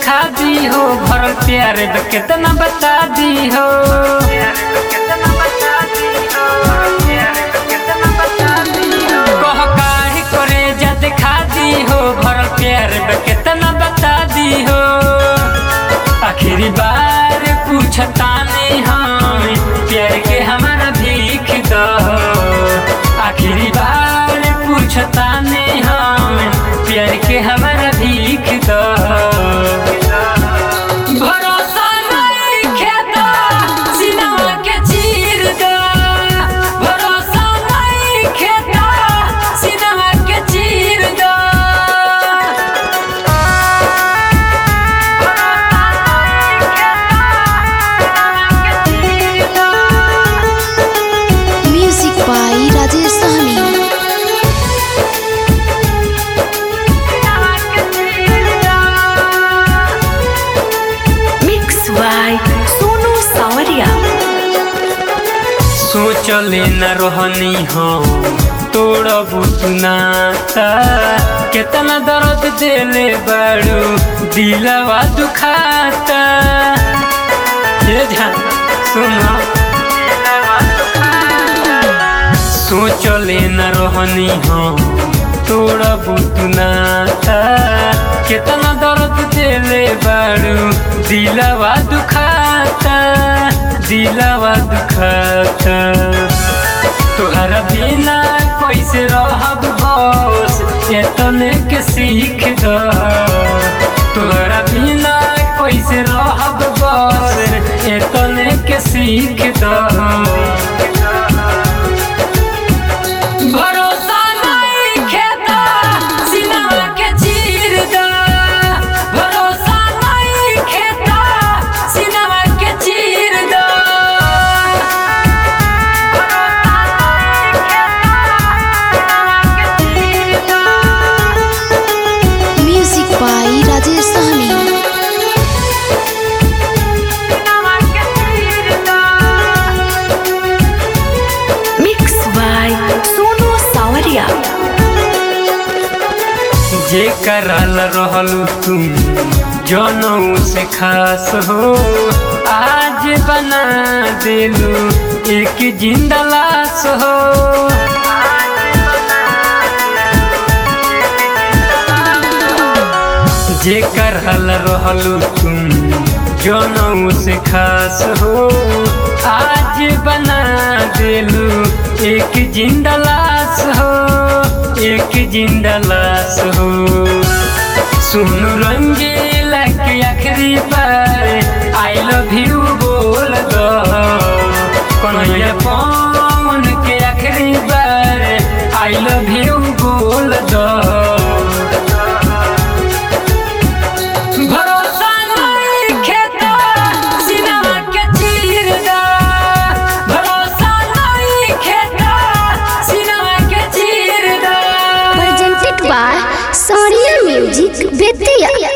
दिखा दी हो भरल प्यार ब कितना बता दी हो कह काहे करे जा दिखा दी हो भरल प्यार ब कितना बता दी हो आखिरी बार पूछता नहीं हम प्यार के हमारा भीख दो आखिरी बार पूछता नहीं हम प्यार के हमारा भीख दो भरोसा नहीं खेता सिनेमा के चीर दो भरोसा नहीं खेता सिनेमा के चीर दो Music by Rajesh Sahni. Mix by Sonu Sawaria. सोचले न रहनी हो तोड़बू तू नाता केतना दर्द देले बाड़ू दिलवा दुखाता ये ध्यान सुनो सोचले न रहनी हो तोड़बू तू नाता केतना दर्द देले बाड़ू दिलवा दुखाता दिलवा दुखाता तोहरा बिना कैसे रहब बस एतने के सीख द तोहरा बिना कैसे रहब बस एतने के सीख द भरोसा नहीं खेता सिनेमा के चीर द भरोसा नहीं खेता सिनेमा के चीर द Music by Rajesh Sahni. Mix by Sonu Sawaria. जे करल रहलू तुम जनऊ से खास हो आज बना दिलू एक जिंदा लाश हो जे करल रहलू तुम जनऊ से खास हो आज बना दिलू एक जिंदा लाश हो एक जिंदा लाश हो सुन रंगीला के आखिरी बार आई लव यू बोल दो कन्हैया पवन के आखिरी बार आई लव यू बोल दो भरोसा नहीं खेता सिनेमा के चीर दा भरोसा नहीं खेता सिनेमा के चीर दा Presented by Sonia Music Vidya.